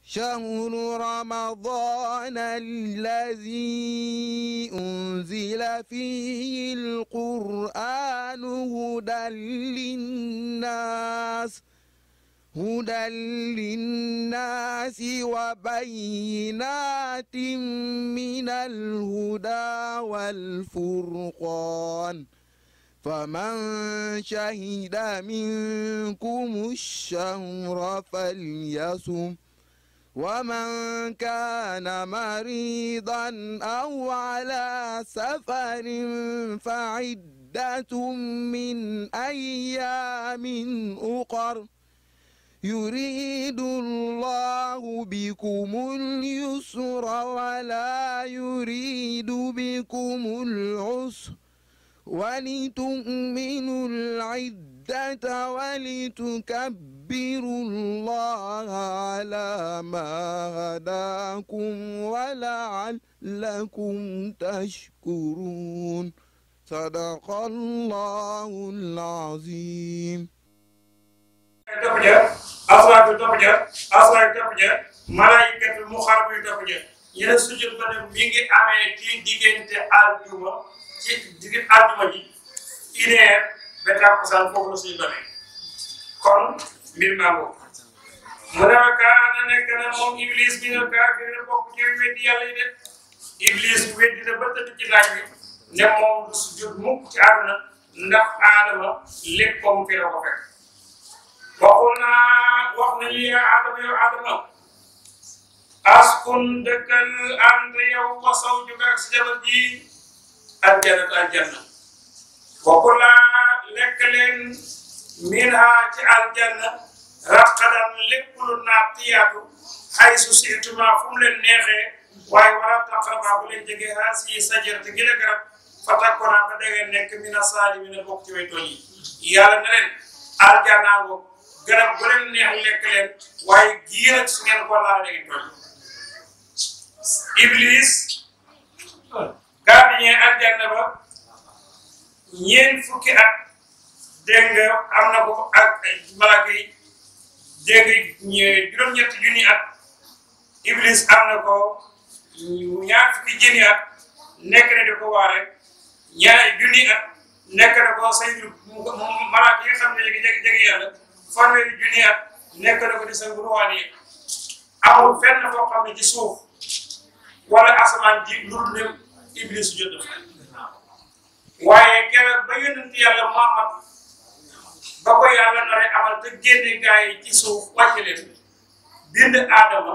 شهر رمضان الذي أنزل فيه القرآن هدى للناس هدى للناس وبينات من الهدى والفرقان فمن شهد منكم الشهر فليصم ومن كان مريضا أو على سفر فعدة من أيام أخر يريد الله بكم اليسر ولا يريد بكم العسر ولتؤمنوا العدة ولتكبروا الله على ما هداكم ولعلكم تشكرون صدق الله العظيم topp ja aswaatu topp ja aswaatu topp ja malaayikatu muxarrab yi topp ja ñu ne sujud ba ne mi ngi amee ci diggante aljuma ci diggante aljuma ji une heure ba takkusaan foofu la suñu demee kon mbir maa ngi mu ne ma kaana nekk na moom iblis bi nga kaafir na bokk ci weddi yàlla yi de iblis weddi na ba tëdd ci laaj bi ne moom du sujud mukk ci àdduna ndax aadama léppam fi la ko fekk waxul naa wax nañu yaa Adama yow Adama askun dëkkal ànd yow wa zawjuka ak sa jabar ji aljannatu aljanna waxul naa lekk leen minha ci aljanna raqadan lépp lu naat tiyaatu xay su siituma fu mu leen neexee waaye wala taqraba bu leen jege haasi sajarata gi la garab fa takkoonaa ba da ngeen nekk mina saalimiina bokk ci way tooñ yi yàlla ne leen aljanna ngoog garab bu leen neex lekk leen waaye gii nag su ngeen ko laal da ngeen tooñ iblis gardien aljanna ba ñeent fukki at dégg nga am na ko ak malaaka yi dégg nga juróom-ñetti junni at iblis am na ko ñaar fukki junni at nekk na di ko waare ñaar junni at nekk na ko saytu malaaka yi nga xam ne jege jege jege yàlla fanweeri junni at nekk na ko di sa ruwaani yi amul fenn foo xam ne ci suuf wala asamaan ji lu dul ne iblis jot na waaye keroog ba yonent yàlla Muhammad ba ko yàlla nare amal te génne gaa yi ci suuf wàcce leen bind aadama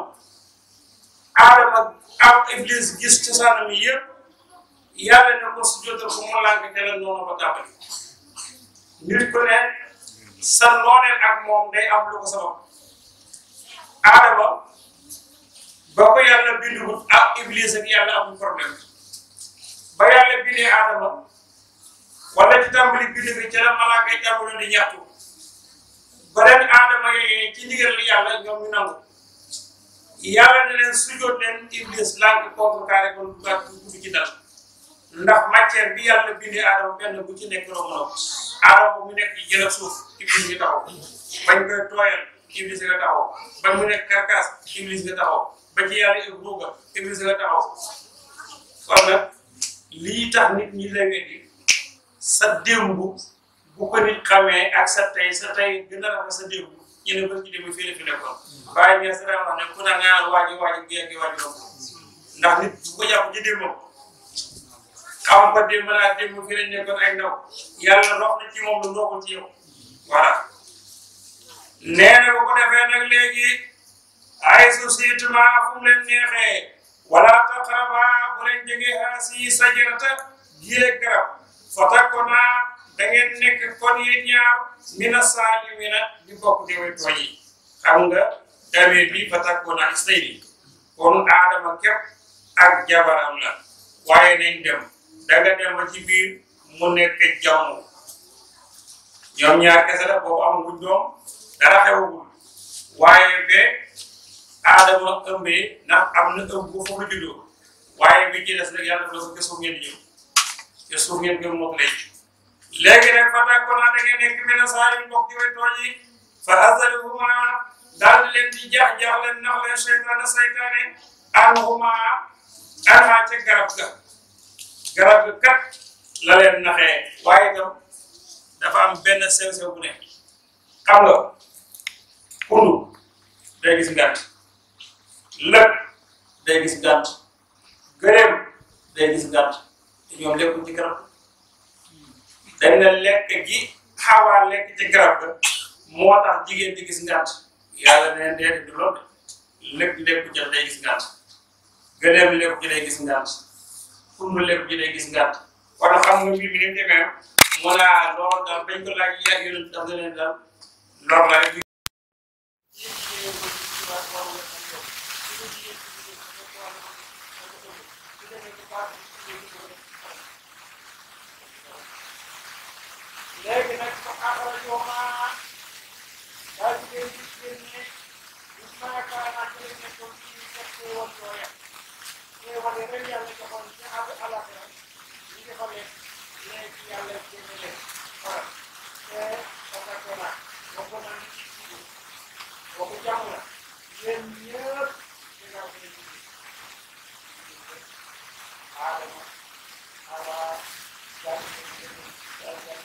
aadama am iblis gis cosaanam yi yëpp yàlla ne ko su jotal ko mu lànk keneen noonu ba tàmbali nit ku ne sa nooneel ak moom day am lu ko sabab aadama ba ko yàlla bindul ak iblis ak yàlla amul problème ba yàlla bindee aadama wala ci tàmbali bind bi ca la malaaka yi tàmbali di ñaxtu ba leen aadama yooyu ci ndigal yàlla ñoom ñu nangu yàlla ne leen sujjóot leen iblis lànk contre carré kon du gàtt du ci dal ndax matière bi yàlla bindee aadama benn bu ci nekk romb na ko aadama mu nekk jël suuf iblis nga taxaw bañ koy tooyal iblis nga taxaw ba mu nekk karkaas iblis nga taxaw ba ci yàlla ib ruuga iblis nga taxaw kon nag lii tax nit ñi la weddi sa démb bu ko nit xamee ak sa tey sa tey gën a rafet sa démb ñu ne ba ci démb fii la fi nekkoon bàyyi ñee sa wax ne ku na ngaan waaji waaji géej gi waaji doom ndax nit bu ko jàpp ci démbam xam ko démb naa démb fii lañ nekkoon ay ndaw yàlla rox na ci moom lu ndoxul ci yow voilà nee na bu ko defee nag léegi ay sociétement fu mu leen neexee wala taqraba bu leen jege haasi sajarata gile garab fa takkona da ngeen nekk kon yéen ñaar mina saalimina di bokk ci way tooñ yi xam nga damee bi fa takkona istayni kon aadama képp ak jabaram la waaye nañ dem danga dem ba ci biir mu nekk jàmm ñoom ñaar kese la boobu amaguñ doom dara xewagul waaye be aadama ëmbee ndax am na ëmb bu fa juddoo waaye bi ci des nag yàlla dafa ko suuf ngeen di ñëw te suuf ngeen gëm moom lay léegi nag fa takkoon da ngeen nekk mina saalimin bokk ci way tooñ yi fa azaluhuma daal di leen di jaax jaax leen nax leen seytaane seytaane anhuma anha ca garab ga garab ga kat la leen naxee waaye itam dafa am benn sew sew bu ne xam nga kundu day gis ngànt lëpp day gis ngànt gëléem day gis ngànt te ñoom lekkuñ ci garab dañ ne lekk gi xawaa lekk ci garab ga moo tax jigéen di gis ngànt yàlla neen dee du loolu lépp lépp jot day gis ngànt gëléem lépp ji day gis ngànt kundu lépp ji day gis ngànt wala xam nga mbir mi ni mu demee mu naa loolu daal bañ ko laaj yàgg yonent daf ne leen daal lor la rek léegi nag fa axrajoomaa daal di leen gis génne gis naa kaanaa ci la nekkoon ci fekk xéewal yooya xéewal yi rek yàlla joxoon ci àgg alaxira ñu defal leen léegi yàlla génne leen voilà te dafa naa bokk naa ni ci dugub bokk jàmm la yéen ñëpp dinaa ko leen gis Adama Awa jàmm jàmm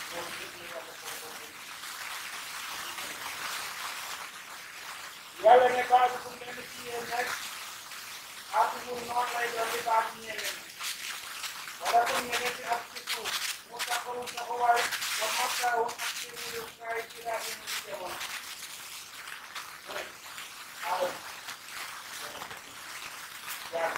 yàlla ne baatu fu mel ni ci yéen nag atumul noonu lay doon di baatu ñeneen wala fu mel ci ak ci suuf mu taxawul taxawaay wa mattaawul ak ci wuyukaay ci laa yi mu ci jamono Adam jaan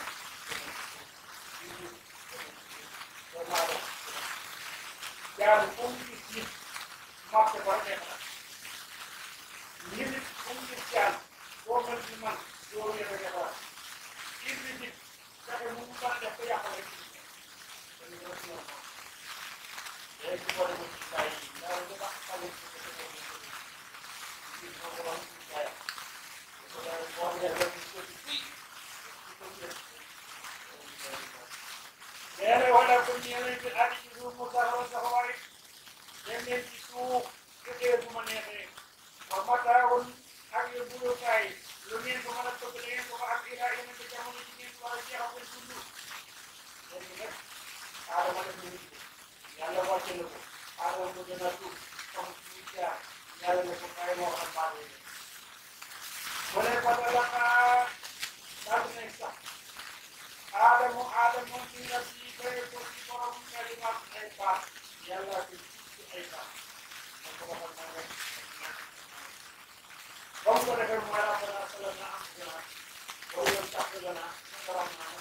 doomu Adam jaamu fu mu gis nit marché ba nekk na nit it fu mu gis jaan boo mel ni man doo yëg a defar kii bi nit fexe mu mu mën a def ba yàqal rek ci nit dañu ko ci yoon léegi boo demee ci saa yi ndaw li tax xale ci ko defee ñu ko ci ko ko wax ci saa yi ko daal boo dee rek ñu ko ci fii ci ko ci nee na wala ko ñëwee ci àddi ci suuf mu taxaw taxawaay dem leen ci suuf fekkee bu ma neexee wa mataawun ak yu bulukaay lu ngeen ko mën a topp da ngeen ko fa ak ilaa yeneen ba jamono ji ngeen war a jeexal seen dund léegi nag aadama def na nit yàlla wàcce na ko aadama ko gën a tuub comme ñu jaar yàlla ne ko kaay moo xam maa lay def mu ne ko talaqaa daal di nañ sax aadamu aadamu ci rabbi bay ko ci borom kalimaat ay baat yàlla ko ci ay baat man ko waxal naa rek comme ko defee mooy rabbana salamna anfusana wa in lam taghfir lana wa tarhamna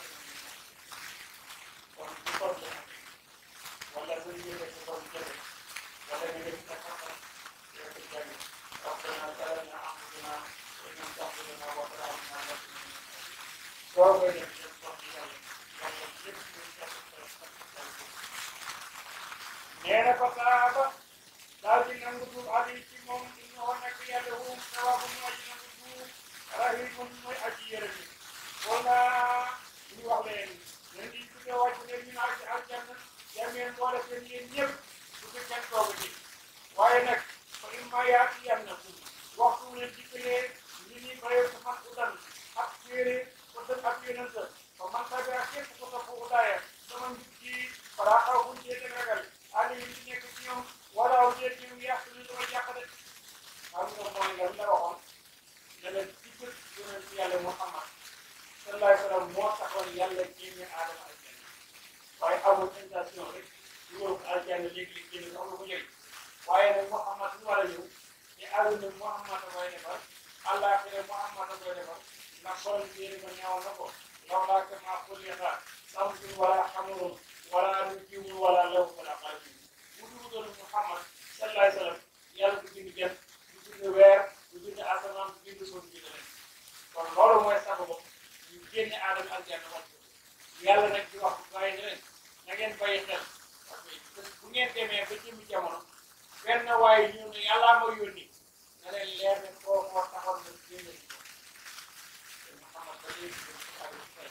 kon bu ko def wala bu ñu def ko bu jëlee wala ñu def ko xam yow ci jàng rabbana salamna anfusana wa in lam taghfir lana wa tarhamna soo koy def def ko ci yàlla yàlla lépp lu def nee na ko saaba daal di nangu tuub ali ci moom ñu wax nekk yàlla wum sawaabu ñu aji nangu tuub rahimun mooy aji yërëm yi wala ñu wax leen leen di tuddee wàcc leen ñu naan ci aljanna yameen boole seen yéen ñëpp bu fi kenn toog ci waaye nag fa imma yaati yannakum waxtu leen dikkalee ñu ni bayee ko man udan ak téere ko dëkk ak yonent fa man tabia képp ko topp udaaya sama njub ci fara xaw buñ cee ragal ali yi nekk ci ñoom wala aw déet ñu yàq ñu doon yàq de xam nga mooy lan la waxoon ne la ci bët yonent yàlla Muhammad sallallahu alayhi wa sallam moo taxoon yàlla génne aadama aljanna waaye amul intention rek ñu ñëw ko aljanna léegi li génne sax lu ko jël waaye nag Muhammad mu war a ñëw te àdduna Muhammad a koy defar àllaaxira Muhammad a koy defar ndax borom téere ba ñëwoon na ko lawlaa kamaa xuliqa samsun wala xamurun wala nujum wala law wala qalbun bu dugudoon Muhammad sallallahu alayhi wa sallam yàlla du bind jant du bind weer du bind asamaan du bind suuf bind leen kon loolu mooy sababu ñu génne aadama aljanna wàcc ko yàlla nag di wax bàyyi na leen na ngeen bàyyi xel parce que bu ngeen demee ba jëmmi jamono benn waaye ñu ne yàllaa ma yónni na leen leer ne koo moo taxoon na génne ci ko te Muhammad ba léegi ñu ko ak fay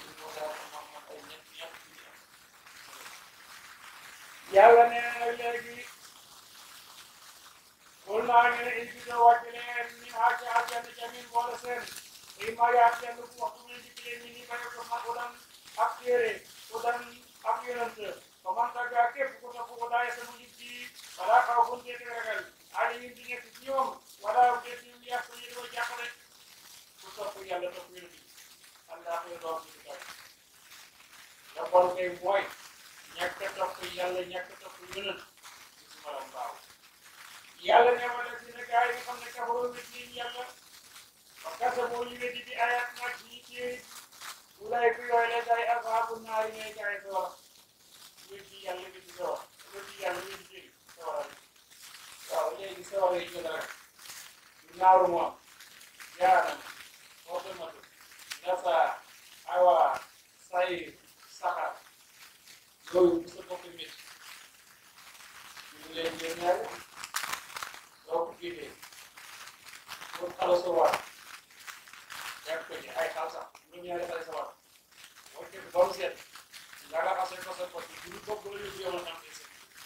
yàlla nee na léegi xul naa ngeen ne invité wàcc leen min haa ci aljanna jamin boole seen i ma yaat leen ku waxtu mu dikk leen ni ni bañe ko man udan ak téere udan ak yonent ko man tagga képp ku topp ko daay sama nit ci wala xaw fu ñu di ragal ali yi di nekk ci ñoom wala de ci ñu yàq ñu di ko jàppale ku topp yàlla topp yonent Allah koy doon ci kaw la bon kay mooy ñàkk a topp yàlla ñàkk a topp yonent ci suma la mbaaw yàlla ne wala si ne gaa yi nga xam ne kafaroo nit ñi yàlla wa kasamoo ñu weddi di ayat nag ci téeri ulay ku yooyu la gaay asaabu naari ñooy gaay sawara weddi yàlla weddi sawara weddi yàlla weddi téeri sawara waaw léegi sawara yi jël rek naaru moom jaanam otomatu nasa awa sayir saxar loolu bu sa bopp mit ñu leen jël ñaari soo ko gisee pour xala sa war yàgg ko ci ay xal sax ñu ñaari xale sa war boo jël ba mu set nga raxase ko sa bopp bi bopp la yóbbu yow la am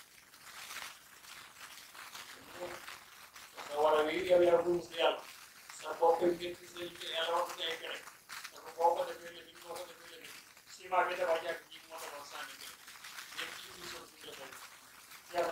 sa war a wi yow yaa buum si yàlla sa bopp ngeen ci sa yàlla wax ci ay pexe dafa boo ko defee léegi boo ko defee léegi ciment bi dafa jàpp ji moo taxoon sànni bi yéen ci ñu sol suñu defal yàlla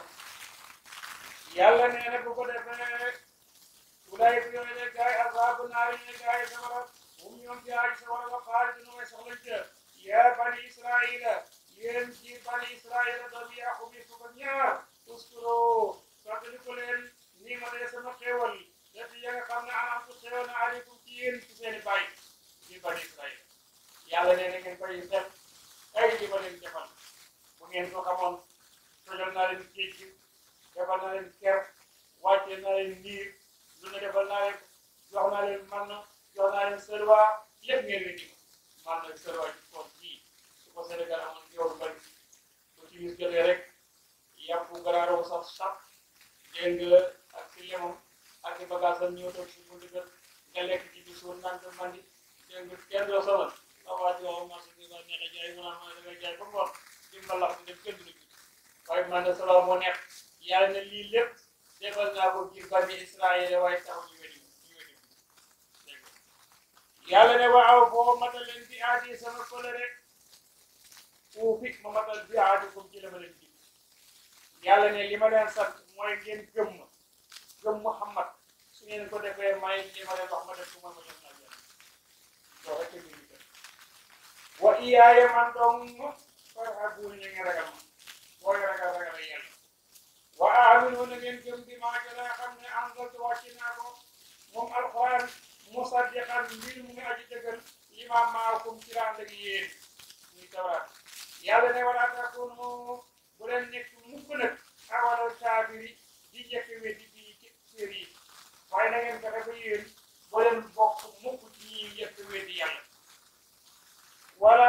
yàlla nee na bu ko defee ulay bi yooyu ne gaay azaabu naari ne gaay safara hum ñoom ci aaj safara wa xaaliduna way soxlañ ca yaa bani israila yéen ci bani israila doom yaqub yi fukk ak ñaar uskuro fàttali ko leen nii ma dee sama xéewal def ya nga xam ne anam ku xéewal na aleykum ci yéen ci seeni bàyyi ci bani israila yàlla nee na ngeen koy def ay li ma leen defal bu ngeen ko xamoon tojal naa leen géej gi defal naa leen ker wàcce naa leen niir lu ne defal naa leen jox naa leen man jox naa leen sërwa lépp ngeen weddi ma man nag sërwa ci koon bii su ko Sénégal amoon yow lu bari bu ci mis jotee rek yàpp garaaroo sax sax dégg nga ak si lemam ak i bagage am ñëw toog si buntu kër nga lekk ci bi suur naan ko mandi dégg nga kenn doo sonal sa waa ji waaw marché bi nga neex a jaay mu naan ma da ngay jaay ba ngoon di mbalax di dem kenn du la gis waaye man de solo moo neex yàlla ne lii lépp defal naa ko ngir bani Israël waaye taw ñu wedi ñu wedi dégg nga yàlla ne waaw boo matal leen bi aadi sama kolere uufi ma matal bi aadi comme ci la ma leen ji yàlla ne li ma leen sant mooy ngeen gëm ma gëm Muhammad su ngeen ko defee may li ma leen wax ma def ko man ma jox naa leen loolu rek ñu ngi wa iyaaya man dong farhabuun ñu ngi ragal ma booy ragal ragal yàlla wa aaminu na ngeen gëm bi maa jëla xam ne anzaltu wàcc naa ko moom alquran musaddiqan mbir mu ngi aji dëggal li ma maakum ci rànd ak yéen muy tawraat yàlla ne wala takunu bu leen nekk mukk nag awalal kaafiri di njëkk weddi bi ci séer yi waaye na ngeen fexe ba yéen bu leen bokk mukk ci ñi njëkk weddi yàlla wala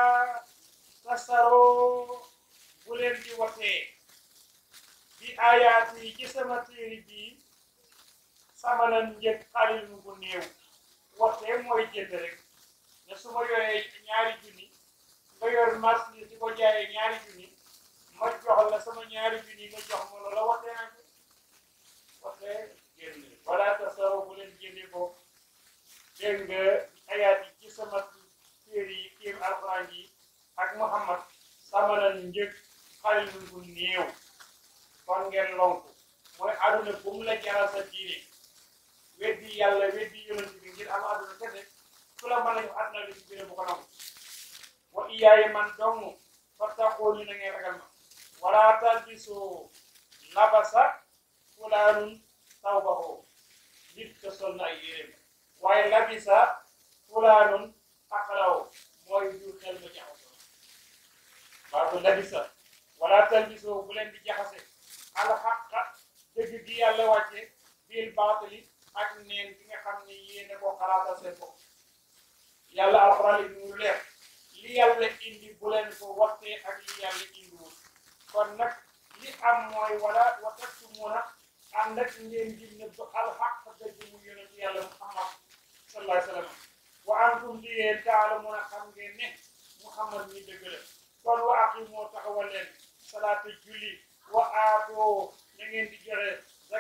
tasaroo bu leen di watee bi ayaat yi ci sama téere bii sama lan njëg xalil mu bu néew watee mooy jënd rek ne su ma yoree ñaari junni nga yor marchandise di ko jaayee ñaari junni ma jox la sama ñaari junni nga jox ma loola watee na ko watee jënd wala tasaroo bu leen jëndee ko dégg nga ayaat yi ci sama téere yi téere alxuraan yi ak Muhammad sama lan njëg xalil mu bu néew kon ngeen lonk mooy aduna bu mu la jaral sa diine weddi yàlla weddi yonent bi ngir am aduna kese su la mën a jox aduna li ci biir bu ko nangu wa iyaaye man dong fattaqooni na ngeen ragal ma wala talbisu labasa fulaanun tawbahu nit ko sol na ay yéreem waaye labisa fulaanun aqlaw mooy jur xel ma jaxasoo baatu labisa wala talbisu bu leen di jaxase alxaqa dëgg gi yàlla wàcce bil baatali ak neen bi nga xam ne yéene ko xalaatal seen bopp yàlla alxuraan li mu leer li yàlla indi bu leen ko waxtee ak li yàlla indiwul kon nag li am mooy wala wataktumuna ànd ak ngeen di nëbb alxaq dëgg mu yonent yàlla muhammad sallallahu alayhi wa sallam wa antum di yéen taalamuna xam ngeen ne muhammad mi dëgg la kon wa aqimoo taxawal leen salaata julli wa aatoo na ngeen di joxe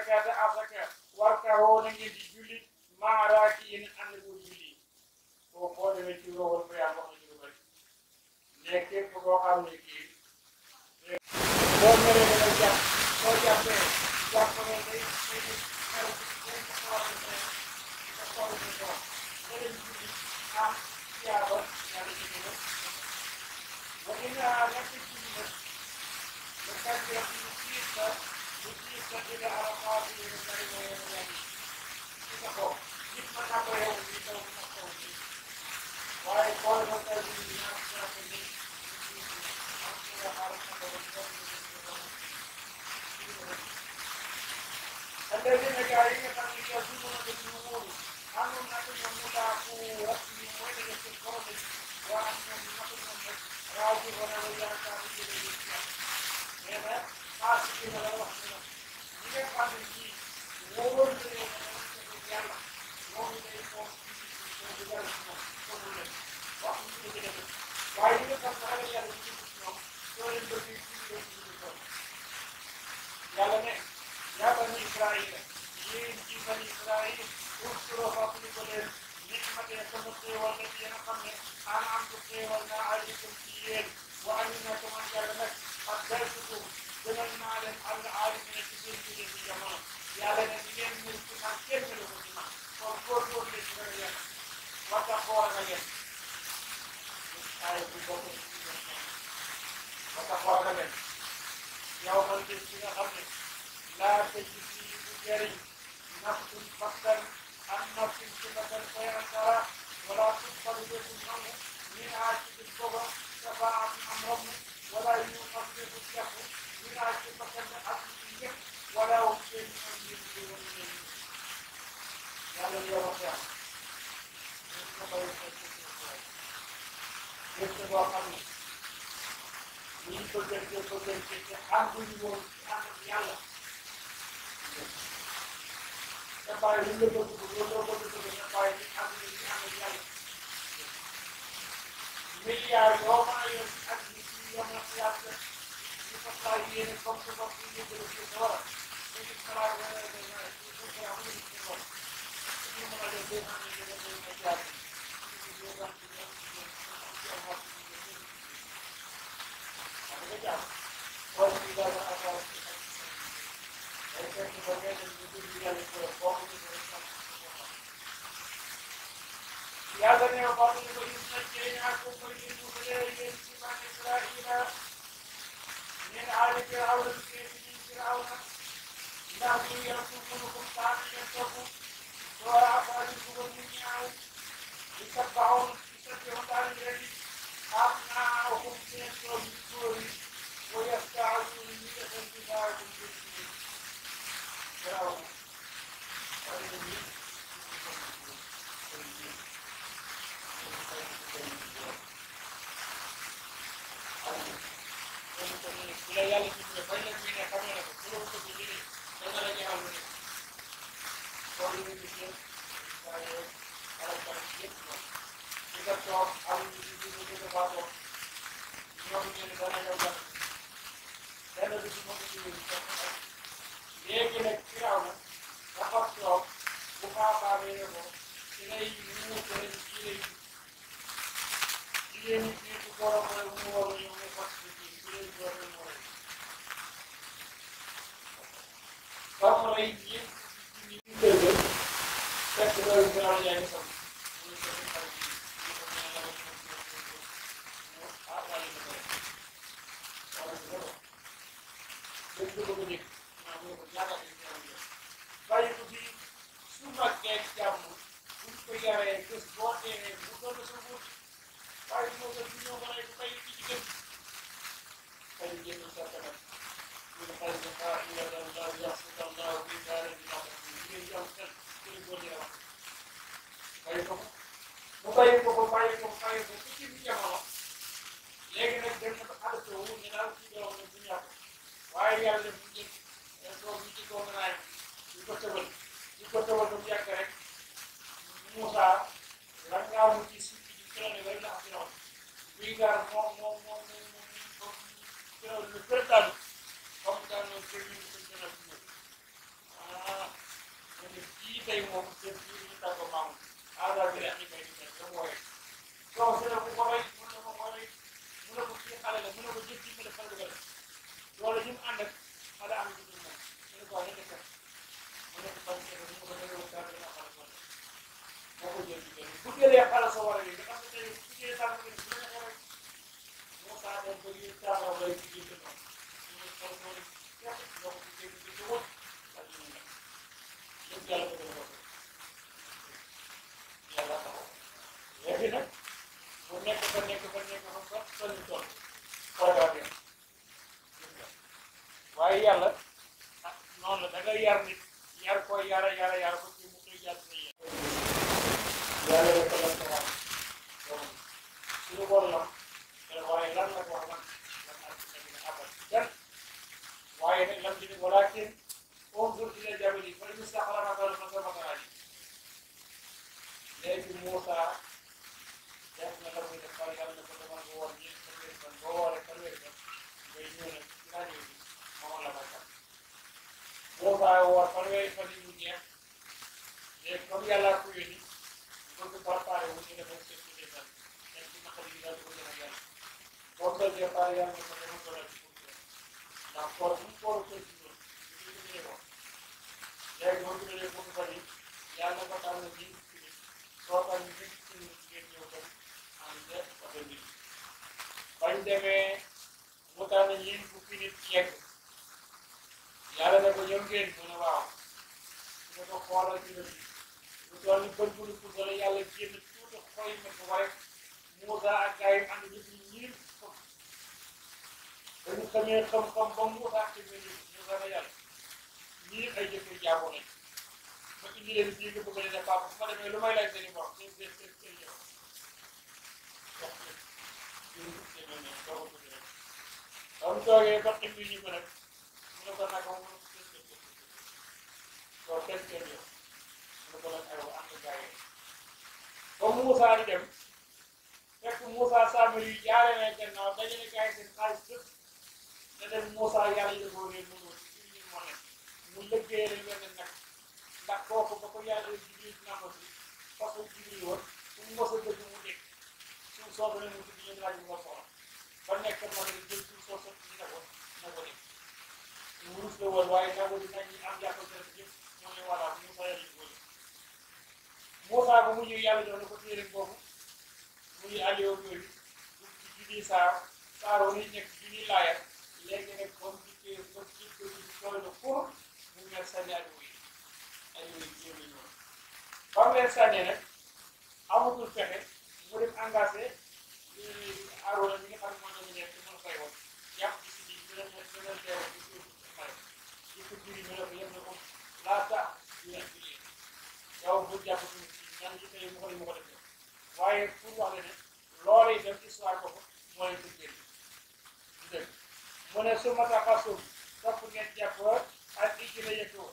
zakata asaka warka woo na ngeen di julli maaraaki yéen ànd ko julli boo boo demee ci loolu ba yàlla wax na ci lu bëri mais képp koo xam ne kii boo meree da nga jàpp boo jàppee jàpp ne day day day xew day xaw a ne nga xool ne doom nga dem julli am tiyaaba yàlla ci gën a wa ina nekk julli nag ba kàddee bu siit la bu siit la dina arafaat yi nga bari ma yéen a yàgg ci sa bopp nit mën naa ko yow ni taw na kaw ni waaye boo ma taw ni ñaar ñaar ko ni am ci nga xaar sa bopp ni doon ni الذين جاءين يصومون بالنور أنهم نحن مضاعفو رسمي وين يستقرون وأنهم نحن راجعون وإلى كافرين الإسلام هذا فاسقين ولا رحمنا إذا كان في وور يلا وور يكون وإذا كان هذا يلا yàlla ne yaa bani Israaïla yéen ci bani Israaïl uskuru fàttaliku leen nicmatee sama xéewal ne ci yéen a xam ne ana am ko xéewal naa aleykum ci yéen wa amina ko man yàlla nag ak darsukum gënal naa leen àll aalimina ci seen jóge ci jamono yàlla ne di ngeen mel ci man kenn melu ko ci man kon góorgóorlu leen ci ragal yàlla war tax koo ragal yàlla ay bu bokk ci war tax koo ragal yàlla yow man de ci nga xam ne laa tëj fii bu jëriñ nafsun bakkan an nafsin ci bakkan xayran dara wala tuqbalu lefu nangu min haa ci bis booba shafaatun am ramm wala yuqam lefu jafu min haa ci bakkan ne ak ci njëkk wala hum seen am yéen di wan leen yàlla yow wax yaa ñun ko bay sa ci ci boo xam ne ñu ngi ko jëndee ko jëndee te ànduñu woon ci ànd ak yàlla te bàyyi lu la bëgg loolu la bëgg bëgg nga bàyyi ci ànduñu ci ànd ak yàlla milliards yoo mën a yor ci at bi ci yom na yàlla ñu ko saa yéene comme que bopp yi yëpp la ci dara te ñu xalaat wala da nga ci ko ko am ñu ci bopp ñu mën a def deux cent mille da ngay may jaar ci ñu ñu am ci ñoom ci ñoom ci am wax Legal. Pode me dar uma voz de Aí tem que fazer o que eu ali por fora de E a Daniel Paulo de Corinthians na China, a culpa de mulher e ele se vai entrar e na nem a área que a aula do que ele diz a aula. Na rua, a culpa no contato, e a culpa agora a voz do governo e a Paulo, e a perguntar ele, أبناؤهم من الدور ويستعدون من الانتظار بالجسم فرعون la yàlla ci ne bañ leen ne xam ne ko bu ko ci jëlee dana la ñaaw lu ne ko ñu ci ci waaye ala ta yépp no ci nga toog am ñu ci ñu ñu ko baaxoo ñoom ñu ne dana ñëw dana dana du ci mën ci ñu léegi nag firaaw na dafa toog bu baabaabee ko ci lay muutale ci lay jigéen ñi fii bu borom rek mu war a ñëw ne fas ci ci lay door a ñëw rek comme lay yëpp ci ñu dëgg fekk loolu firaaw yaa ngi sam mu ne ko ñu xarit yi ñu ko ñaan la ko ñu ah wàllu na ko rek wala ko ko dëgg ko ko njëkk maa mu ne ko ñaata ci firaaw yi bàyyi ko fii su màggee jàmm buñ ko yaree bés boo dee bu doon sa wut waaye moo gën di ñëw mën a bay ci jigéen xëy na génn sa kanam ñu ne xëy na xaar ñu la dal daaw yàq si dal daaw bi daal di wax jigéen jàmm xel ci la góor wax bàyyi ko mu bàyyi ko ko bàyyi ko bàyyi ko ci ci jamono léegi nag dem na ko adopté wu ñu daal ci doom ne bu ñàkk waaye yàlla def ñu jël doom yi ci doom naay ñu ko tëbal ñu ko tëbal ba mu yàgg rek Moussa la ngaa mu ci suuf ci kërone bari la am noonu buy gaar moom moom moom moom moom kërone lu bëri daal comme daal noonu kër yi ñu ko gën a fi ñëw tey moom jëm ci ñu tàggo maamu aada bi rek ñu koy di def dama wooye soo su ne bu ko rey mun na ko ko rey mun na ko kii xale la mun na ko jëf ci xale xale dugal loolu ñu mu ànd ak xale am ci moom mu ne ko wax nekk mu ne ko bañ ci mu ne ko dëgg wu dara dina xale kon moo ko jël ci benn bu jëlee xale soo war a yi nga xam ne tey bu jëlee tànk bi bu la neexee rek moo saa dem ba yéen tàngaw lay ci jël noonu ñu ne xol noonu képp nga ko ci jël ci jëmut ak ñu ne lépp yàlla ko def yàlla taxaw léegi nag bu nekk ba nekk ba nekk ba ba ba ñu toll xoogaa bi waaye yàlla ah noonu la da nga yar nit yar ko yara yara yara ba ci mu koy jàll sa yar yàlla rek la ko wax donc suñu bon lam te waaye lan la ko wax lan lan ak ci nekk abal jan waaye nag lam ci ne walakin انظر الى الجبل فان استقر مكانه فسوف تراني léegi Moussa def na la muy def par yàlla ko demal nga woor ñeent fanweeri fan boo wooree fanweeri fan ngay ñëw nag ci rajo bi xamal la may kat Moussa woor fanweeri fan yi mu jeex léegi comme yàlla ko yónni bëgg préparé wu ñu defal seen ci des fan nekk ci naqar yi daal di ko gën a yàlla comme ça départ yàlla ko demal ko la ci pour ndax koor bu mu kooru ko ci loolu ñu ko gën a wax léegi boo jëlee foofu fan yi yàlla ko tànn nii soo ko ñu nekk ci ngeen ñëw tam am na oto bi bañ demee mu tànn ñeent fukki nit yegg yàlla ne ko ñëw ngeen mu ne waaw su ne ko xoolal ci lënd lu toll ni bët bu nu puusale yàlla génn tuuti xoy ma ko waaye Moussa ak gars yi ànd ñëpp ñu ñiir fukk dañu xamee xam-xam ba Moussa ak ñu Moussa na yàlla ñii ay jëkkër jaamu nañ ma indi leen fii nga bëgg leen a papa su ma demee lu may lay seen i morom seen seen seen seen yow wax dëgg yéen seen yoon ñoom doo ko bëgg rek ba mu toogee ba xim ñu ko nag mu ne ko nag mu ne ko seen seen seen soo seen seen yow mu ne ko nag aywa am na gars yi ba Moussa di dem fekk Moussa Samir yi jaare na gannaaw dajale gars yi seen xaalis yëpp ne dem Moussa yàlla yëgoo leen mënoo ci ñu moo nekk mu lëggee rek wenn nag ndax kooku ba ko yàlla jibril nàmba si façon jibril woon su mu mos a dëgg mu dégg suuf soosu ne mu tudd yéen laaj mu nga soxla ba nekk moo ne jël suuf soosu ñu ne ko na ko dégg mu rus la woon waaye nangu di nañ ñi am jàppal seen yëpp ñoo ne voilà Moussa yàlla ko Moussa ba mu ñëw yàlla jox na ko téere boobu muy alio yooyu du ci junniy saar saaroo ni nekk junniy laaya léegi nag comme ci téere comme ci téere bi tooy na pour mu mel sànni alio yi alio yi jéem a ñëw ba mu leen sànnee nag amatul fexe mu dem engagé Arouna mi nga xam ne moom la ñu nekk mën fay woon jàpp ci si biir dina dina dina teewal ci suuf si may ci ko juri ñu ne ko yëpp na ko laata dina ci lii yow bu jàpp suñu si ñan ci tey mu ko mu ko def waaye pour wax la ne loolu itam histoire boobu moo leen ko génn dëgg mu ne su ma taxasum topp ngeen jàpp ak ijji la yëkkoo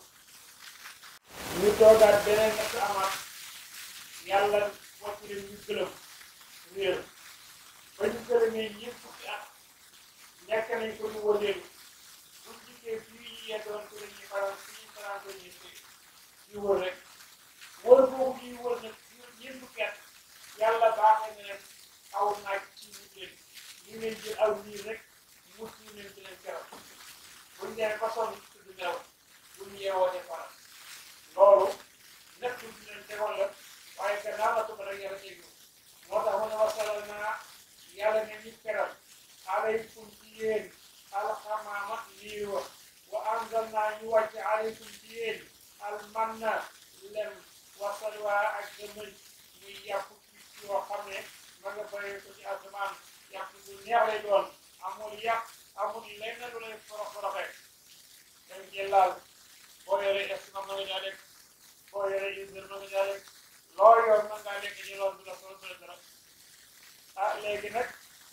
ñu toogaat beneen natt amaat yàlla wàcc leen ñu gëlëm réer ba ñu gëlëmee ñëpp fukki at nekk nañ ko ñu wëleelu bu jikkee fii ñu yeddoon ko dañuy faral fii faral dañuy ñu wër rek wër boobu ñuy wër nag ñeent fukki at yàlla baaxee na leen aw naaj ci ñu leen ñu leen jël aw nii rek mu ci leen ci leen keroog buñ demee ba sonn tudd nelaw buñ yeewoo ne faral loolu nekk ci leen tegoon la waaye gannaaw la tuba rek yàlla tegu moo tax mu ne wasalal naa yàlla ne ñu keral alaykum ci yéen alxamaama lii wa wa anzal naa ñu wàcce alaykum ci yéen almanna lem wasalwa ak gëmëñ muy yàpp ci yoo xam ne ma nga bàyyee ko ci asamaan yàpp bu neex lay doon amul yàpp amul lenn lu lay forox foroxe dañ cee laal boo yoree estomac ma nga caa lekk boo yoree usine ma nga caa lekk loo yor mën ngaa lekk ñu loolu du la solo du la dara ah léegi nag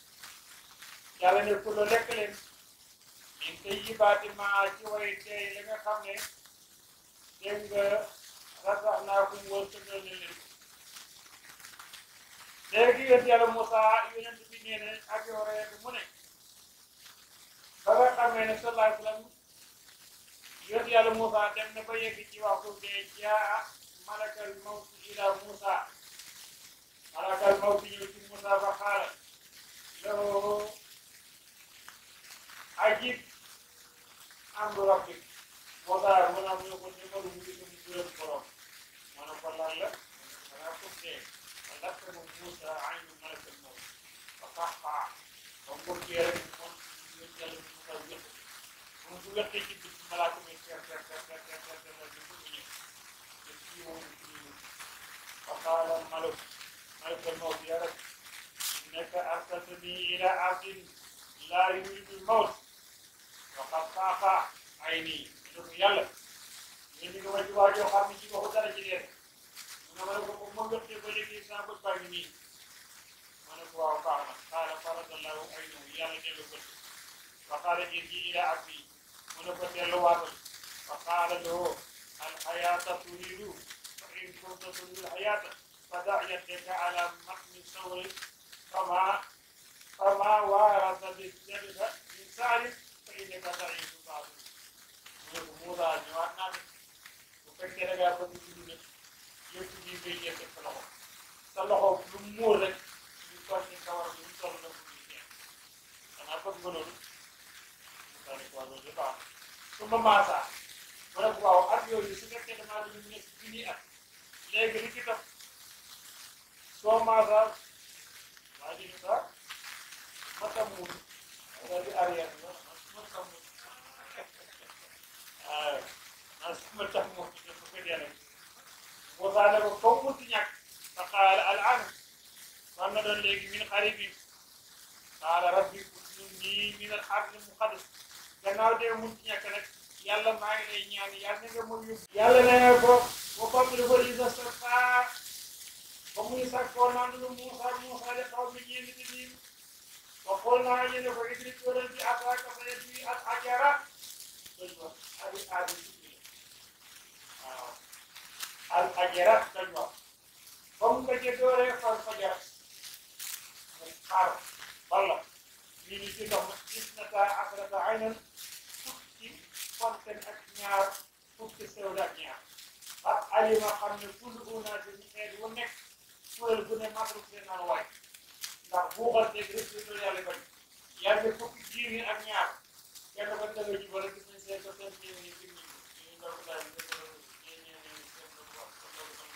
yàlla ne ku la lekk leen min te yibaati maa ci way tey li nga xam ne dégg nga rasax naa ko mu wër tëgal leen leen léegi yéen yàlla Moussa yonent bi nee na ak yow rek mu ne ba nga xamee ne sallallahu alayhi wa sallam yonent yàlla Moussa dem na ba yegg ci waxtu dee jaa malakal mawti ila Moussa malakal mawti ñëw ci Moussa fa xaala lahu ajib amru rabbik Moussa mu ne mu ne ko numéro mu ngi dem juróom borom ma ne ko lan la dangaa ko tee fa lakka mu Moussa aynu malakal mawti fa qaxqaa ba mu bëggee rek moom yéen yàlla Moussa wér moom bu wéqee ci bit malaaka mi ter ter ter ter ter ter ter ter bu ñëw te kii moom kii fa qaala malak malakal mawti ya rab innaka arsaltani ila abdin laa yuridu l-mawt wa qad xaafa ayni ne ko yàlla yéen ñi nga ma ci waa joo xam ne ci waxu dara ci dee mu ne ma ne ko moom ma wéqee ba léegi sama bët baa ngi nii ma ne ko waaw baax na qaala faradallahu aynahu yàlla dellu bët fa qaala irji ila abdi mu ne ko delluwaatal fa qaala lahu alxayaata turiidu fa in kunta turiidu alxayaata fa da' yadaka ala matni sawri fama fama waarasa bijadika min saarik fa innaka da'iifu ba'du mu ne ko Moussa ñëwaat naa de bu fekkee da ngaa bëgg dund nag yëpp ji ngay jël teg sa loxo sa loxo lu mu muur rek ñu toll ni kawar bi ñu toll na ko muy jeex xanaa bëgg nga loolu Moussa ne ko waa loolu de baax su ma maasaa ma ne ko waaw at yooyu su fekkee damaa dañu nekk junni at léegi li ci topp soo maasaa waa ji ni sax ma tàmmul daal di arrière la ma tàmmul waaw man ma tàmmul dafa ko dee rek Moussa ne ko comme mu ci ñàkk fa qaala al an man na doon léegi min xaribin qaala rabbi udnii min al ardi muqaddas gannaaw dee mu ci ñàkk nag yàlla maa ngi lay ñaan yàlla nga ma yóbbu yàlla nee ko ba fàttali ko isa sarta ba muy sàkkoo naan lu Moussa Moussa de xaw mi ñeenti di niin ba xool naa ñu ne ko idri tóoral bi asaaka sa yet bi ak ajara doj wa adi adi sukli waaw al ajara doj wa ba mu ko jëdooree fal fajar muy xaar walla ñu ni ci ndox ma gis na taa asrata aynan fukki fonten ak ñaar fukki sewda ak ñaar ak alima xam ne kullu unaasin xeet wu nekk kuréel bu ne matruk seen naan waay ndax buuxal teg rek li doon yàlla bañ yàlla fukki jiir yi ak ñaar kenn ko tege ji wala gis nañ seen ko seen jiir yi fi ñu ñu ndox daal ñu ko ñu ñu ñu seen ko wax ko loolu ko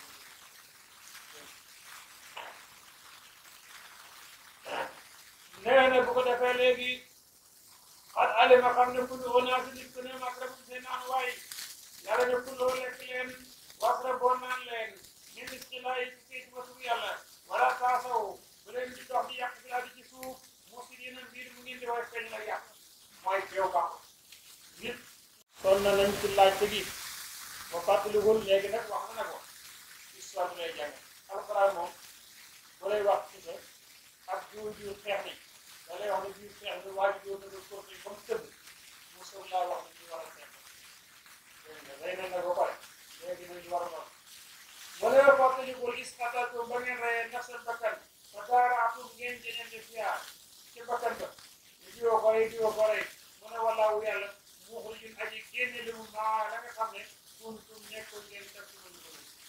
nee na bu ko defee léegi xat alima xam ne kullu unaasin nit ku ne matruk seen naan waay yàlla ne kullu lekk leen wasra boo naan leen min istilaay ci kayit ba tur yàlla wala taasaw bu leen di dox di yàq bilaa di ci suuf mufsidiina mbir mu ngeen di way feeñ la yàq mooy teew baax nit son na nañ ci laaj te gi ba fàttaliwol léegi nag wax na ko histoire bi lay jàng alxuraan moom bu lay wax ci sa ak jiw jiw xeex ni da lay wax ne jiw xeex ni waa ji jiw na ko korte ba mu tëdd mosul laa wax ne ñu war a xeex dégg nga rey na nga ba pare léegi nañu war a wax wala yoo fàttalikul isqatatum ba ngeen reyee nafsan bakkan fa daaraatum ngeen jëñante fiyaa ci bakkan ba ñu diwoo ko rey diwoo ko rey mu ne wallaahu yàlla muxrijun aji génne li mu maa la nga xam ne kuntum nekkoon ngeen def ci mën ko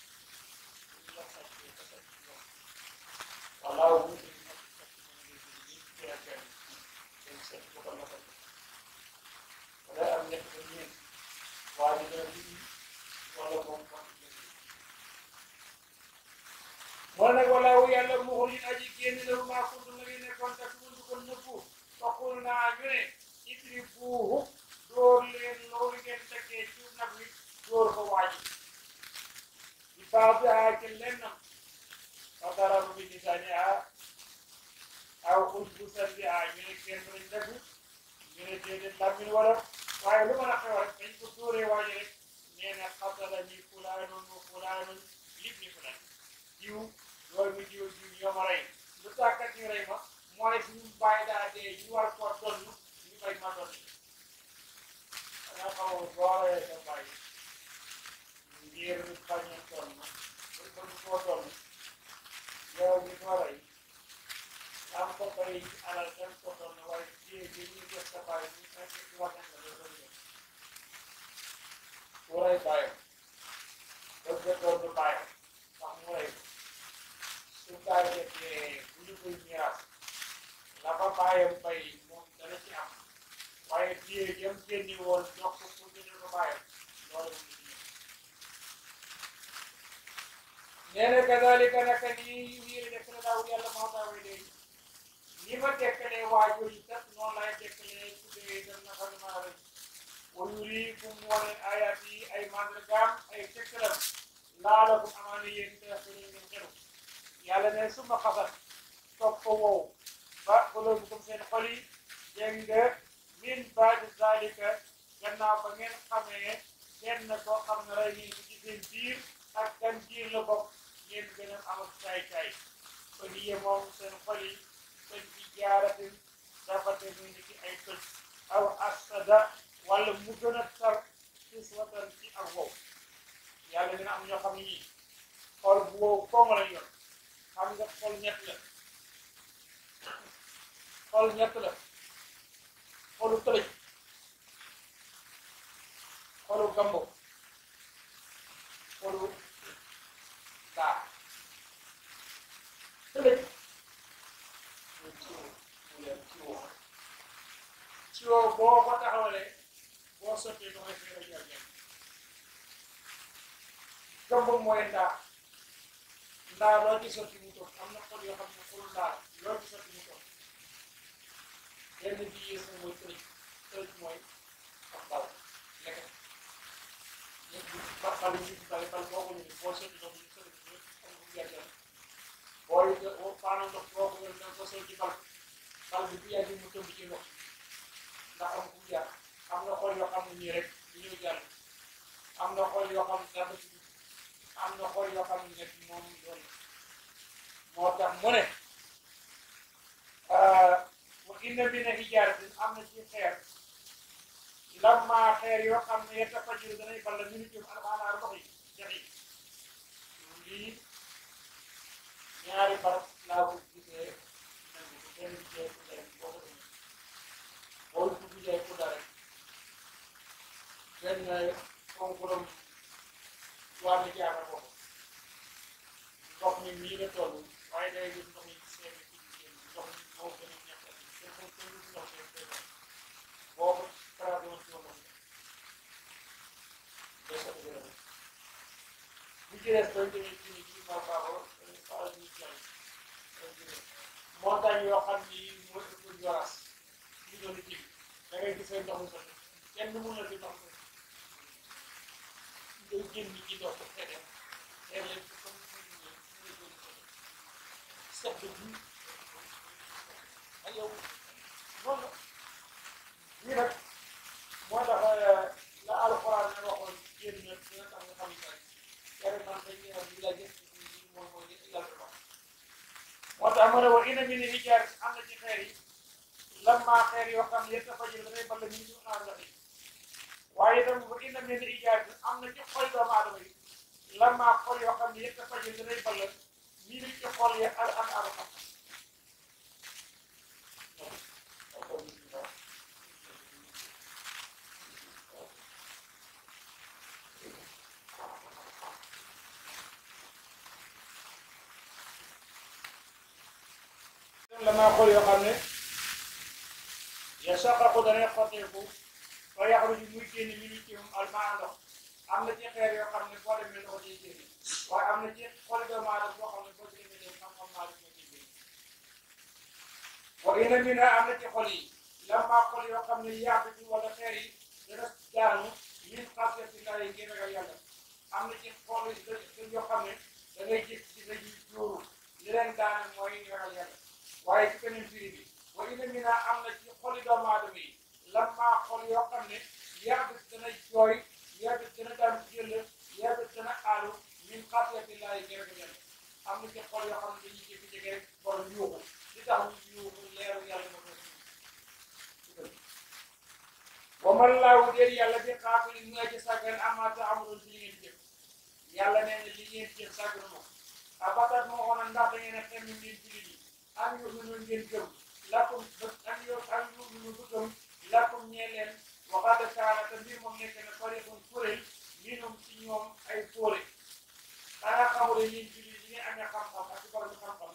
wallaahu muxrijun wala am nekk ba ñeent waa ji dana dugg wala moom moo nag walaawu yàlla muxrijun aji génne la mu maa kuntum la ngeen nekkoon def ci mën ko nëbbu faqul naa ñu ne idribuuhu dóor leen loolu ngeen tekkee ci nag wi dóor ko waaji bi baadihaa ci lennam fa darabu bi lisaanihaa aw usbusan bihaa ñu ne kenn lañ dagg ñu ne déedéet làmmiñ wala waaye lu mën a xew rek dañ ko dóoree waaji rek nee na qatalani fulaanun wa fulaanun libni fulaan jiw doomi jiw jiw ñoo ma rey lu tàkkat ñu rey ma mooy suñu bàyyi daa dee ñu war koo donn ñu bañ ma donn danga xaw booree sa bàyyi ngir bañ a donn buñ ko du koo donn yow mi ko rey am ko bay alal dem ko donn waaye jiyee bi ñu def sa bàyyi ñu nekk ci waxen la loolu la ku rey bàyyam bëgg a donn bàyyam bàyyi nekkee bu ñu koy miraas la fa bàyyam bay moom dana ci am waaye téye jëm génni woon jox ko pour jëndal ko bàyyam loolu mu ngi nee na kadalika naka nii wiiri def na daaw yàlla moo daawee léegi ni ma tekkalee waajur yi kat noonu laay tekkalee tuddee dem na fa dama rek wa yuriikum wane ayat yi ay màndargaam ay tekkalam laalakum amaana yéen te ko ñu ngeen xelu yàlla ne suma xasat topp ko wow ba quluubukum seen xol yi dégg nga min baadi zalika gannaaw ba ngeen xamee kenn koo xam ne rey nii ci seen biir ak kan biir la bokk ngeen gën a am ak caay-caay kon yee moom seen xol yi kon ci jaaratin dafate muy ni ci ay tëj aw asada wala mu gën a tar sis watan ci ak wow yàlla dina am ñoo xam ne ñii xol bu wow koŋ lañ yor xam nga xol ñett la xol ñett la xolu tëlëj xolu gambo xolu daa tëlëj muy ciwo mu leen ciwo ciwo boo ko taxawalee boo sottee da ngay fee jar ñett gambo mooy ndaa ndaa loo ci sotti mu toog am na xol yoo xam ne xolu ndaa loo ci sotti mu toog yenn bi yées na mooy tëj tëj mooy ak bal lekk ñëpp ba bal yi ñu bal bal boo ko ñëwee boo sotti ndox ñu sotti ko xam nga gerte booy boo paano ndox boo ko ñëwee nga sotti ci bal bal bi bu yàggee mu tëmb ci ndox ndax am ku jaar am na xol yoo xam ne nii rek du ñëw jàll am na xol yoo xam ne dara ci dugg am na xol yoo xam ne nekk moom doon moo tax mu ne wa inna mina hijaaratin am na ci xeer lamma xeer yoo xam ne yatafajjaru danay ball minu jëm alxanaaru ndox yi jax yi lii ñaari barab laa ko gisee nangu ko benn bi jee kudda rek boo ko demee boo dugg jee kudda rek benn konkuram wàllu jaara boobu ndox mi nii la toll waaye day gis ndox yi seen ci génn ndox mi moo gën a ñàkk ak te ko ko lu ndox mi koy wax boobu tradoon ci ndox mi day ko gën a bu ci des dañ demee ci ci Mbapparo dañuy faral di jël montagne yoo xam ni mooy ëpp joras ñu doon ji da ngay gisee ndox mi sotti kenn mun na di ndox mi ngay génn ci ndox mi xëy na xëy na comme set bi ak yow noonu la lii nag moo tax la alxuraan ne waxoon génn dina tax nga xam ne yàlla man dañuy wax li la gis moom mooy li yàlla wax moo tax ma ne wa ina min hijaar am na ci xeer yi lamma xeer yoo xam ne yëpp dafa jël dafay ball ñu ñu naan la waaye itam wa ina min hijaar am na ci xol doomu aadama yi lamma xol yoo xam ne yëpp dafa jël dafay ball ñi ngi ci xol yi al an al xam la maa xol yoo xam ne ya saqaqu danay xotteeku fa yaxruju muy génn mi ni ci moom almaa ndox am na ci xeer yoo xam ne boo demee ndox day génn waaye am na ci xol doomu aadama boo xam ne boo ci demee dem xam-xam naa la ci génn wa inna minha am na ci xol yi lamma xol yoo xam ne yaabitu wala xeer yi dana daanu min xasiyatillahi ngir ragal yàlla am na ci xol yi yoo xam ne da ngay gis ci dañuy jóoru li leen daane mooy ragal yàlla waaye ci keneen firi bi wa inna minha am na ci xoli doomu aadama yi lamma xol yoo xam ne yaabit dana jooy yaabit dana daan jël yaabit dana aalu min xasiyatillahi ngir ragal yàlla am na ci xol yoo xam ne dañuy jékki-jékki rek borom yuuxu li tax ñu yuuxu leeru yàlla ma koy wa man laahu déet yàlla bi xaafilin mu aji sàggan amma taamaluun ci li ngeen jëf yàlla nee na li ngeen jëf sàgganu moom abatat moo xoon ndax da ngeen a xem ngeen jullit yi am yu ñu ngeen gëm lakum am yu am yu ñu bu gëm lakum ñee leen waxaat kaana te mbir moom nekk na fariqun kuréel minum ci ñoom ay fóore xanaa xamule yéen jullit yi ngeen amee xam-xam ak borom xam-xam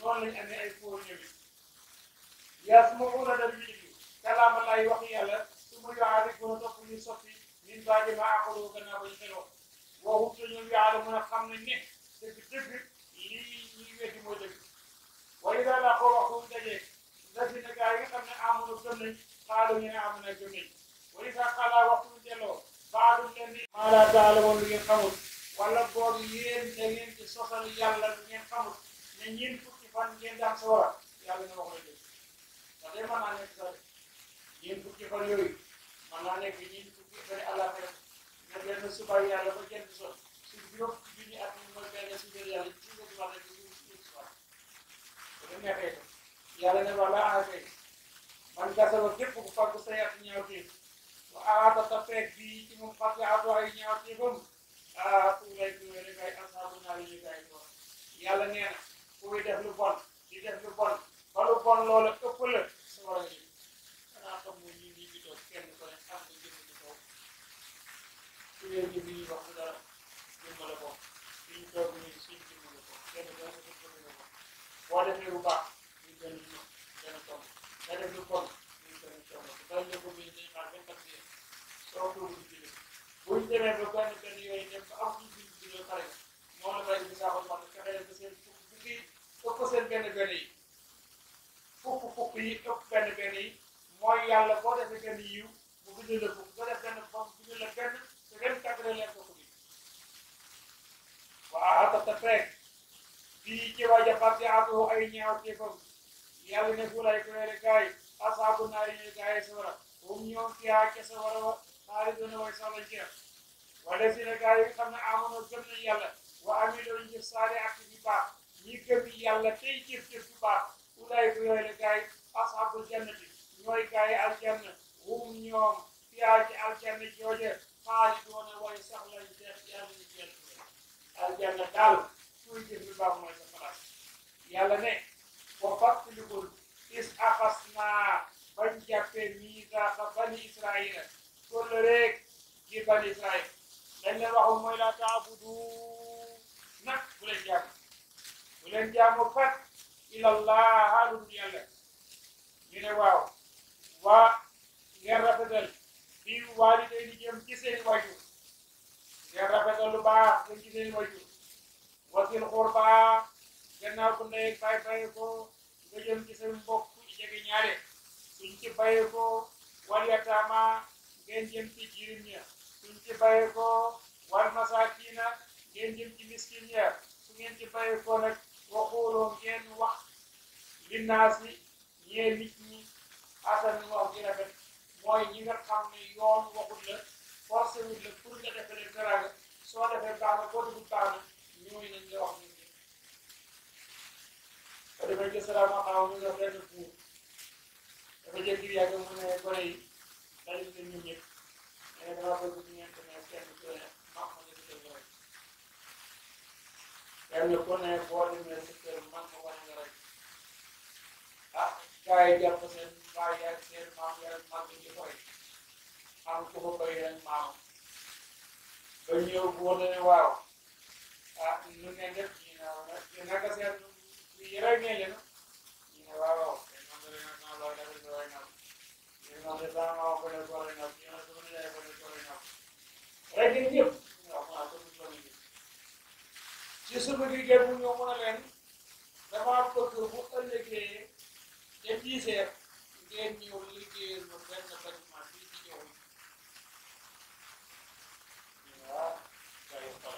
noonu lañ amee ay fóor ñëwi yaa su ma wóor dal ñu déglu kalaama laay wax yàlla su ma yoxaari gën a topp ñu soppi min baa ma àqaloo gannaaw ba ñu xeloo waxut te ñoom yàlla mën a xam nañ ne dëgg dëgg lii ñuy weddi mooy dëgg waaye daal laa ko wax bu dajee ndax dina gaa yi nga xam ne amoon gëm nañ xaalu ñu ne amoon na gëm nañ waaye sax xaalaa waxtu bu delloo baadum leen di maala daala woon lu ngeen xamul wala boog yéen da ngeen ci sosal yàlla lu ngeen xamul ne ñeen fukki fan ngeen daan sa war a yàlla na wax la dëgg ndax de mën naa nekk sax ñeen fukki fan yooyu mën naa nekk ñeen fukki fan àllaaxira nga benn suba yàlla ba jënd so su juróom fukki junni at mi mooy benn si biir yàlla ci nga suba rek ñu ñu suba bu dem neexee ko yàlla ne wala aakay man gasaba képp ku fàggu say at ñaawteef wa aata ta feeg bii ci moom fàgg atu ay ñaawteefam ah tuulay tuulay rek ay asaabu naa li ñu gaay doon yàlla nee na kuy def lu bon di def lu bon ba lu bon loola ëpp la sa war a jëm xanaa xam mu ñi ñi bi toog kenn ko ne am nga jëm ci kaw su dee jëm yi wax dara jëm la ko fi ñu toog nii suñ jëm la ko kenn ko ne suñ jëm la ko boo defee lu baax ñu gën ñu gën a tomb nga def lu bon ñu gën a tomb bay la ko muy day xaar vingt quatre heures soo ko wut ci dëkk bu ñu demee ba benn benn yooyu dem ba am ñu bind bi la pare moo la bay bi saaxal wax fexe leen ba seen fukk fukk yi ëpp seen benn benn yi fukk fukk yi ëpp benn benn yi mooy yàlla boo defee benn yiw mu bind la fukk boo def benn bon bind la benn te benn quatre leen ko bi waa tata feeg fii ci waja parti aatu ay ñaaw teefam yàlla ne fu lay koyere gaay asaabu naari ñuy gaay sawara hum ñoom fiyaa ca sawara wa naari duna way sax lañ ceex wala si ne gaay yi xam ne amono gëm nañ yàlla wa amiloo ñu jëf saale ak yu baax ñi gëm yàlla tey jëf jëf yu baax ulay koyere gaay asaabu jannati ñooy gaay aljanna hum ñoom fiyaa ci aljanna jooje xaali doona way sax lañ ceex yàlla ñu ceex aljanna daal kuy jëf lu baax mooy sa place yàlla ne wa fàttalikul is axas naa bañ jàppee miisaaqa bani israila kolle rek ci bani israil dañ leen waxu mooy laa taabudu nag bu leen jaamu bu leen jaamu kat ilallah haalum yàlla ñu ne waaw waa ngeen rafetal bi waaliday ni jëm ci seen wajur ngeen rafetal lu baax jëm ci seen wajur wasil xurba gannaaw bu ndey bay baye ko nga jëm ci seen mbokk jege ñaare suñ ci baye ko wal yataama ngeen jëm ci jirim ña suñ ci baye ko wal masakina ngeen jëm ci miskin ya su ngeen ci baye ko nag waxuloo ngeen wax linnaasi ñee nit ñi asan wax gi rafet mooy ñi nga xam ne yoon waxut la forcé wut la pour nga defe leen teraanga soo defee baax na boo defut baax na ñooñu nañ la wax ñun ñëpp ba demee ci salaama xaw mu nga benn buur dafa jékki yàgg mu ne gone yi dañu ne ñun ñëpp mais dama bëgg ñu ngeen demee kenn ku ne mag ma nga digal nga rek kenn ku ne boo demee sa kër man ma wane nga rek ah gars yi jàpp seen baay yaag seen maam yaag mag di koy am ku ko koy ren maam ba ñëw buur ne waaw ah nu ngeen def ñu ne waaw nag naka seen yëre ngeen leen ñu ne waaw waaw te ñoom de leen naa looy def di looy naw ñu ñoom de sama maam ko ne ko looy naw ñu ne sama nijaay ko ne ko looy naw rek ngeen ñëpp waaw maa ko ñu ko ci suba gi gën mu ñëw mën a leen damaa bëgg bu ëllëgee te diiseer ngeen ñëw liggéeyal ma benn bâtiment fii ci ñëw waaw kay xool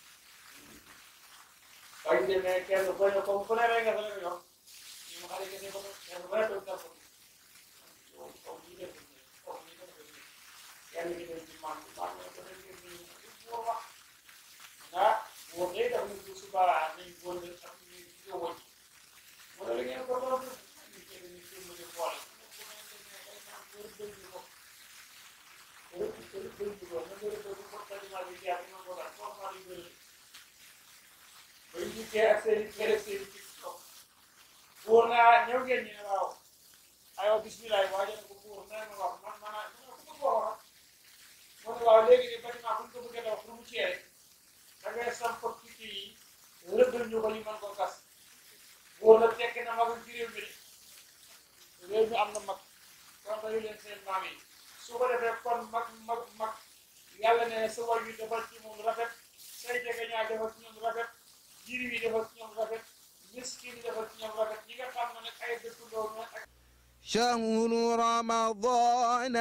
bañ demee kenn ku ne comme ku ne rek nga fa la yor ñu mu xale kese ko kenn ku ne toog dàpp yow comme ñu def comme ñu def kenn ki dem ci man man la ko def ngeen ñu boo wax ah boo dee daf ñu bu subaa nañ góor ne ak ñu ñu wëcc mu ne la ngeen ko doon ñu ci ñu ci mu di xool ku ne demee day naan góor bëñ ñu ko góor bëñ ñu ko na ngeen ko ko tellement bi jaar ñu ko daal formal yu bëri bañ dikkee ak seen i kere seen i tiktok buur naa ñëw ngeen ñu ne waaw aywa bisimilah waajal ko buur nee na wax man man man ku ko wax mu ne waaw léegi nii bâtiment bu ñu ko bëggee daw pour mu cee da ngay samp kii yi rëddal ñu ko ñu mën ko gas buur góor nag tekki na magul ci réew mi de réew mi am na mag kon dañu leen seen maam yi su ko defee kon mag mag mag yàlla ne sa way wi defal ci moom rafet say jege ñaa defal ci ñoom rafet jirim yi defal ci ñoom rafet miskin yi defal ci ñoom rafet ñi nga xam ne nag ay dëkkandoo nag ak شهر رمضان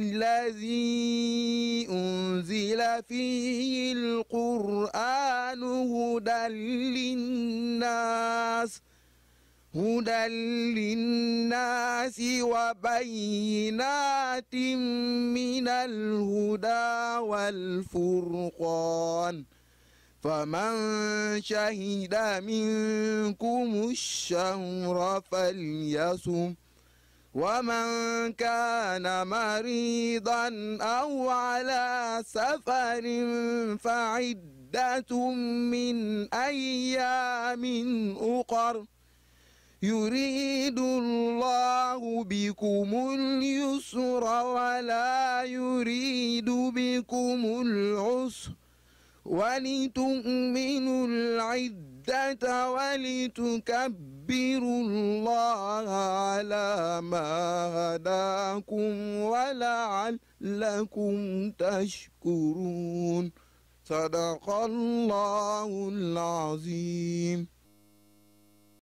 الذي أنزل فيه القرآن هدى للناس هدى للناس وبينات من الهدى والفرقان فمن شهد منكم الشهر فليصم ومن كان مريضا أو على سفر فعدة من أيام أخر يريد الله بكم اليسر ولا يريد بكم العسر ولتؤمنوا العدة ولتكبروا الله على ما هداكم ولعلكم تشكرون صدق الله العظيم